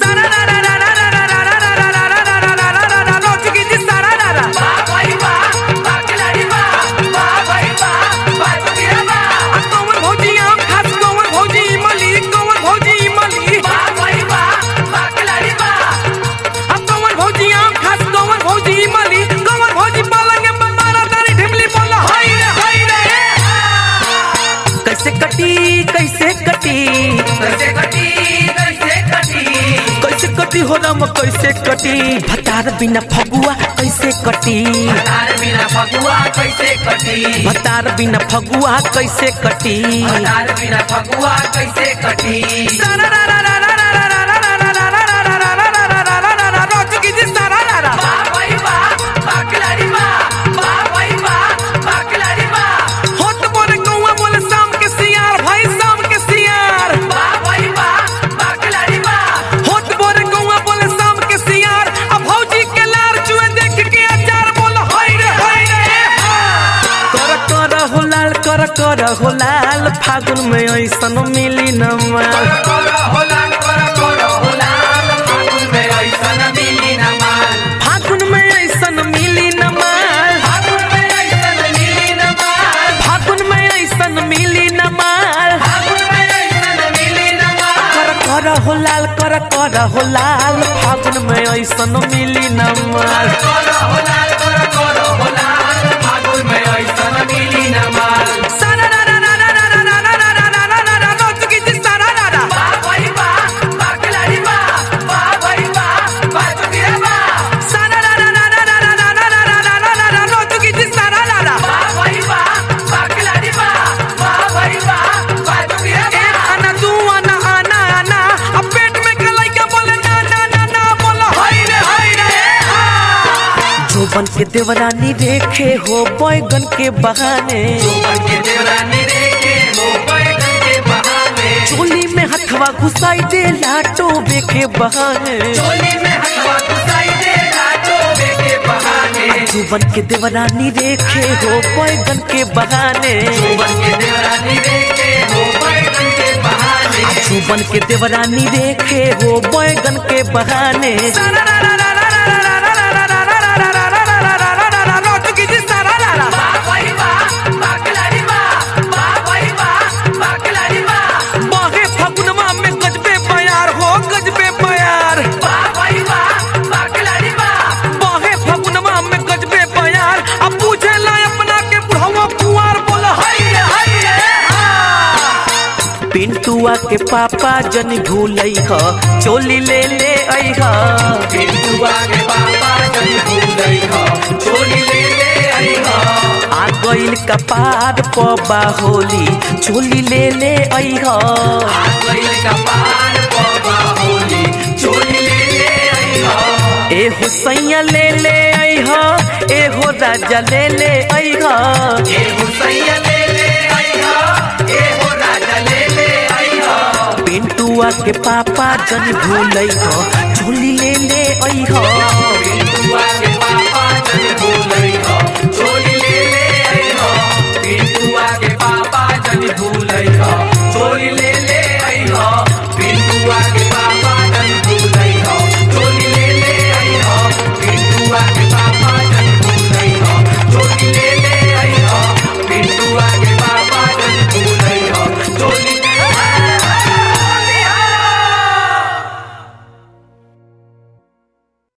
कैसे कटी कैसे कटी कैसे कटी कैसे कटी कैसे कटी हो राम कैसे कटी भतार बिना फगुआ कैसे कटी तार बिना फगुआ कैसे कटी भतार बिना फगुआ कैसे कटी तार बिना फगुआ कैसे कटी वाह भाई वाह बाकलारी वाह वाह भाई वाह बाकलारी वाह होत बोले कौआ बोले शाम के सियार भाई शाम के सियार वाह भाई वाह बाकलारी वाह होत बोले कौआ बोले शाम के सियार अब भौजी के लार चुए देख के अचार बोल हाय रे हाय रे कर कर हो लाल कर कर हो लाल फागुन में ऐसन मिली न माल कर होला कर कर होला फागुन में ऐसन मिली न माल फागुन में ऐसन मिली न माल फागुन में ऐसन मिली न माल फागुन में ऐसन मिली न माल फागुन में ऐसन मिली न माल कर कर हो लाल कर कर हो लाल फागुन में ऐसन मिली न माल कर होला कर कर होला फागुन में ऐसन मिली न माल वाह भाई वाह बाकलारी वाह वाह भाई वाह बाजुगिरा वाह वाह भाई वाह बाकलारी वाह वाह भाई वाह बाजुगिरा वाह आना तू आना आना आना अब पेट में कलैया बोले ना ना ना ना बोलो हाय रे हाय रे जो बन के देवरानी देखे हो बैगन के बहाने जोबन के देवरानी रेखे हो बैगन के बहाने चोली में हथवा घुसाई दे लाटो बेके बहाने चोली में हथवा घुसाई दे लाटो के बहाने जो बन के देवरानी देखे हो बैगन के बहाने जोबन के देवरानी रेखे हो बैगन के बहाने जो बन के देवरानी देखे हो बैगन के बहाने वाह भाई वाह बाकलारी वाह वाह भाई वाह बाकलारी वाह बहे फगुनमा में गजबे बयार हो गजबे बयार वाह भाई वाह बाकलारी वाह बहे फगुनमा में गजबे बयार अब पूछे ला अपना के बुढ़वा कुंवार बोल हाय रे हाय रे पिंटुआ के पापा जन भूलई ह चोली ले ले आई ह पिंटुआ के पापा जन भूल गई हो चोली ले ले आई हो आ गइल कपार पबा होली चोली ले ले आई ह गइल का पार बाबा होली चोली ले ले आई हो ए हो सैया ले ले आई ह ए हो राजा ले ले आई ह ए हुसैया ले ले आई हो ए हो राजा ले ले आई हो पिंटुआ के पापा जन भूलई ह चोली ले ले आई ह पिंटुआ के पापा जन भूल गई हो चोली ले ले आई हो पिंटुआ के पापा जन भूल गई हो चोली ले